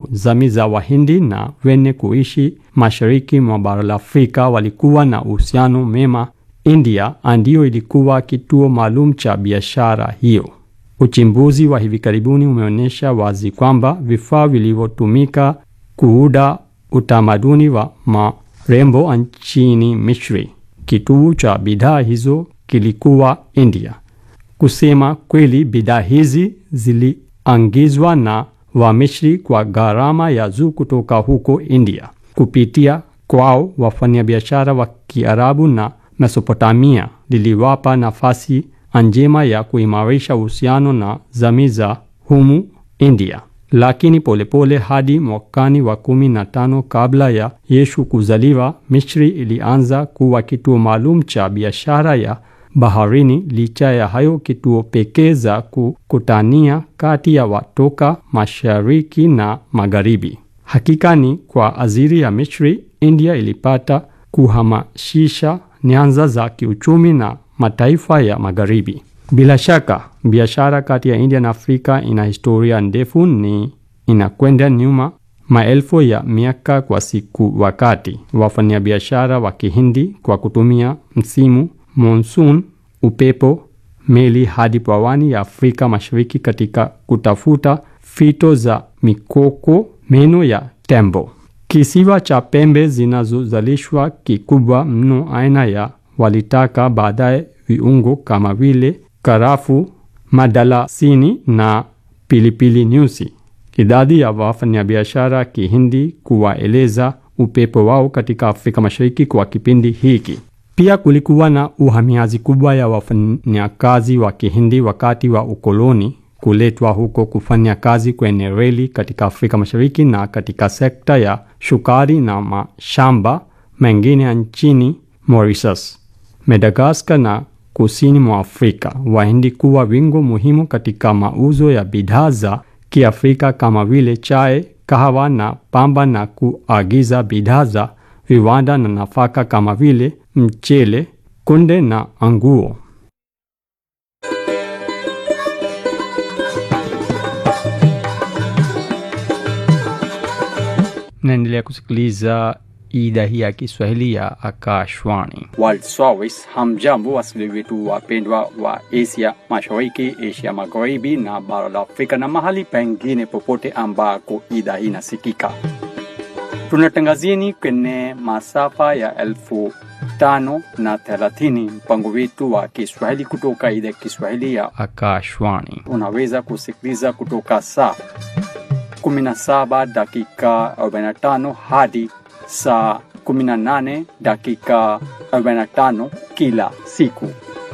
jamii za Wahindi na wenye kuishi mashariki mwa bara la Afrika walikuwa na uhusiano mema. India ndiyo ilikuwa kituo maalum cha biashara hiyo. Uchimbuzi wa hivi karibuni umeonyesha wazi kwamba vifaa vilivyotumika kuuda utamaduni wa marembo nchini Misri, kituo cha bidhaa hizo kilikuwa India. Kusema kweli, bidhaa hizi ziliangizwa na Wamisri kwa gharama ya juu kutoka huko India kupitia kwao. Wafanyabiashara wa Kiarabu na Mesopotamia liliwapa nafasi njema ya kuimarisha uhusiano na jamii za humu India. Lakini polepole hadi mwakani wa kumi na tano kabla ya Yesu kuzaliwa, Misri ilianza kuwa kituo maalum cha biashara ya baharini. Licha ya hayo, kituo pekee za kukutania kati ya watoka mashariki na magharibi. Hakika ni kwa ajili ya Misri, India ilipata kuhamasisha nyanza za kiuchumi na mataifa ya magharibi. Bila shaka biashara kati ya India na Afrika ina historia ndefu, ni inakwenda nyuma maelfu ya miaka kwa siku. Wakati wafanyabiashara wa Kihindi kwa kutumia msimu monsoon, upepo, meli hadi pwani ya Afrika Mashariki katika kutafuta fito za mikoko, meno ya tembo. Kisiwa cha pembe zinazozalishwa kikubwa mno aina ya walitaka baadaye viungo kama vile karafu, madalasini na pilipili nyusi. Idadi ya wafanyabiashara Kihindi kuwaeleza upepo wao katika Afrika Mashariki kwa kipindi hiki. Pia kulikuwa na uhamiaji kubwa ya wafanyakazi wa Kihindi wakati wa ukoloni kuletwa huko kufanya kazi kwenye reli katika Afrika Mashariki na katika sekta ya shukari na mashamba mengine nchini Mauritius, Madagascar na kusini mwa Afrika. Wahindi kuwa wingo muhimu katika mauzo ya bidhaa za Kiafrika kama vile chai, kahawa na pamba na kuagiza bidhaa za viwanda na nafaka kama vile mchele, kunde na nguo. Naendelea kusikiliza idhaa hii ya Kiswahili ya Akashwani. World Service. Hamjambo wasikilizaji wetu wapendwa wa Asia Mashariki, Asia Magharibi na bara la Afrika na mahali pengine popote ambako idhaa hii inasikika. Tunatangazieni kwenye masafa ya elfu tano na thelathini mpango wetu wa Kiswahili kutoka idhaa ya Kiswahili ya Akashwani. unaweza kusikiliza kutoka saa 17 dakika 45 hadi saa 18 dakika 45 kila siku.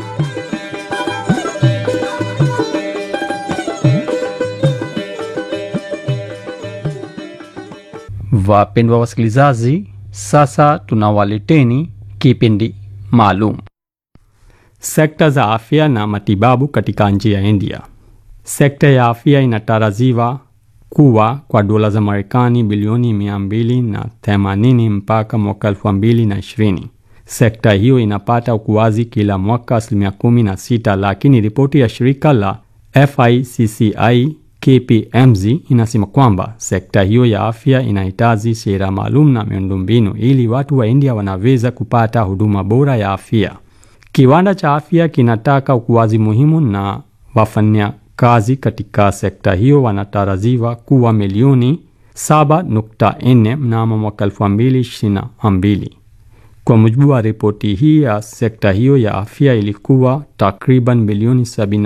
Wapendwa wasikilizaji, sasa tunawaleteni kipindi maalum sekta za afya na matibabu katika nchi ya India. Sekta ya afya inatarajiwa kuwa kwa dola za Marekani bilioni mia mbili na themanini mpaka mwaka elfu mbili na ishirini. Sekta hiyo inapata ukuaji kila mwaka asilimia kumi na sita, lakini ripoti ya shirika la FICCI KPMG inasema kwamba sekta hiyo ya afya inahitaji sera maalum na miundombinu ili watu wa India wanaweza kupata huduma bora ya afya. Kiwanda cha afya kinataka ukuaji muhimu na wafanya kazi katika sekta hiyo wanatarajiwa kuwa milioni 7.4 mnamo mwaka 2022. Kwa mujibu wa ripoti hii ya sekta hiyo ya afya ilikuwa takriban milioni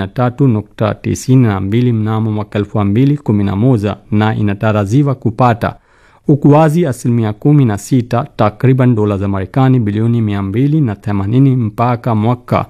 73.92 mnamo mwaka 2011 na inatarajiwa kupata ukuaji asilimia 16 takriban dola za Marekani bilioni 280 mpaka mwaka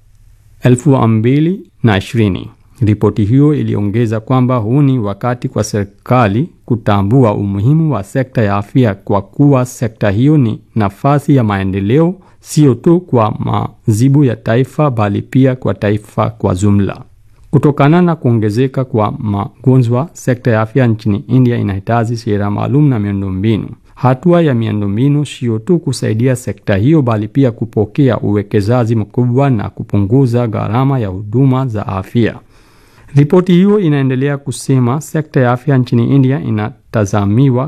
2020. Ripoti hiyo iliongeza kwamba huu ni wakati kwa serikali kutambua umuhimu wa sekta ya afya kwa kuwa sekta hiyo ni nafasi ya maendeleo sio tu kwa mazibu ya taifa bali pia kwa taifa kwa jumla. Kutokana na kuongezeka kwa magonjwa, sekta ya afya nchini India inahitaji sera maalum na miundombinu. Hatua ya miundombinu sio tu kusaidia sekta hiyo bali pia kupokea uwekezaji mkubwa na kupunguza gharama ya huduma za afya. Ripoti hiyo inaendelea kusema sekta ya afya nchini India inatazamiwa